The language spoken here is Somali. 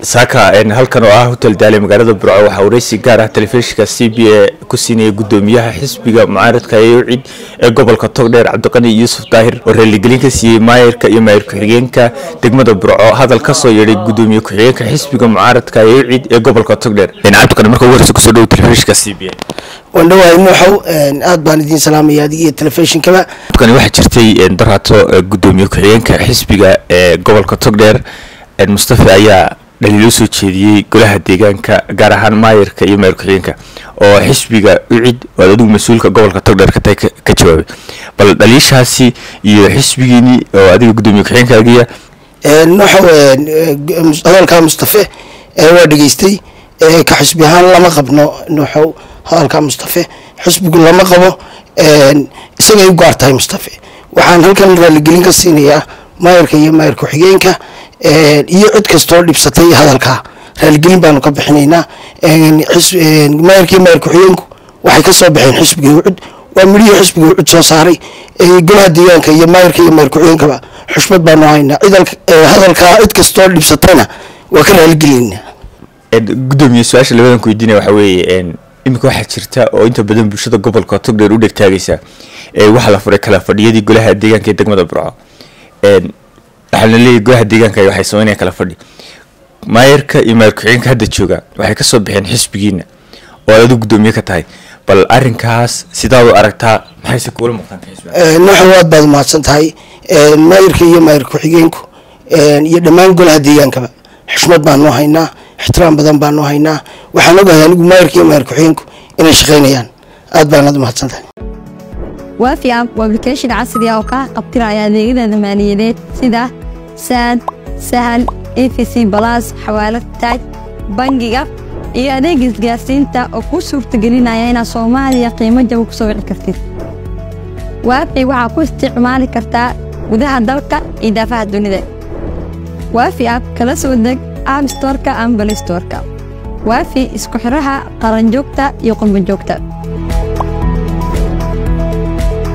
saaka halkan oo ah hotel daale magaalada burco waxaa wareysi gaar ah telefishinka c b a ku siinaya gudoomiyaha xisbiga mucaaradka eeucid ee gobolka togdheer cabdiqani yuusuf daahir oo raaligelin ka siiyey maayarka iyo maayar ku-xigeenka degmada burco hadal kasoo yeedhay gudoomiye ku-xigeenka xisbiga mucaaradka eeucid ee gobolka togdheer cabdiqani marka ugu horeysa kusoo dhowo telefishinka c b a waan dhawahay nuuxow aad baan idiin salaamaya adig iyo telefishinkaba cabdiqani waxaa jirtay daraato gudoomiye ku-xigeenka xisbiga ee gobolka togdheer mustafa ayaa dhaliil u soo jeediyey golaha deegaanka gaar ahaan maayarka iyo maayar ku-xigeenka oo xisbiga ucid oo aad adigu mas-uulka gobolka togdheer ka tahay ka jawaabay bal dhaliishaasi iyo xisbigiini oo adiga gudoomiye ku-xigeenkaagiya nuuxow hadalkaa mustafe waa dhegeystay ka xisbi ahaan lama qabno nuuxow hadalkaa mustafe xisbigu lama qabo isagay u gaar tahay mustafe waxaan halkan raaligelin ka siinayaa maayarka iyo maayar ku-xigeenka iyo cid kastoo dhibsatay hadalkaa raaligelin baanu ka bixinaynaa maayarka iyo maayar ku-xigeenku waxay kasoo baxeen xisbiga ucud waa midhihii xisbiga ucud soo saaray golaha deegaanka iyo maayarka iyo maayar ku-xigeenkaba xushmad baanu haynaa hadalkaa cid kastoo dhibsatayna waa ka raaligelinaa gudoomiye su-aasha labadan ku weydiinaya waxaa weeye iminka waxaa jirta oo inta badan bulshada gobolka togdheer u dhegtaagaysa waxaa la furay kala fadhiyadii golaha deegaanka ee degmada burco waxaana leeyahy golaha deegaanka waxay sameynaya kala fadhi maayarka iyo maayar ku-xigeenka hadda jooga waxay kasoo baxeen xisbigiina oo aad adigu gudoomiye ka tahay bal arinkaas sidaad u aragtaa maxayse kuula muuqdaan nuuxa waad baad umahadsan tahay maayarka iyo maayar ku-xigeenku iyo dhammaan golaha deegaankaba xushmad baanu haynaa ixtiraam badan baanu haynaa waxaan ogahay anigu maayarka iyo maayar ku-xigeenku inay shaqaynayaan aad baanaad umahadsan tahay waafi app waa application casri ah oo kaa qabtiraya adeegyada maaliyadeed sida saad sahal efc balas xawaalad taaj bangiga iyo adeega isgaarsiinta oo kuu suurtagelinaya inaad soomaaliya qiimo jaba ku soo wici kartid waafi waxaa ku isticmaali kartaa gudaha dalka iyo daafaha dunida waafi app kala soo deg app storka ama balistorka waafi isku xiraha qaranjoogta iyo qurbanjoogta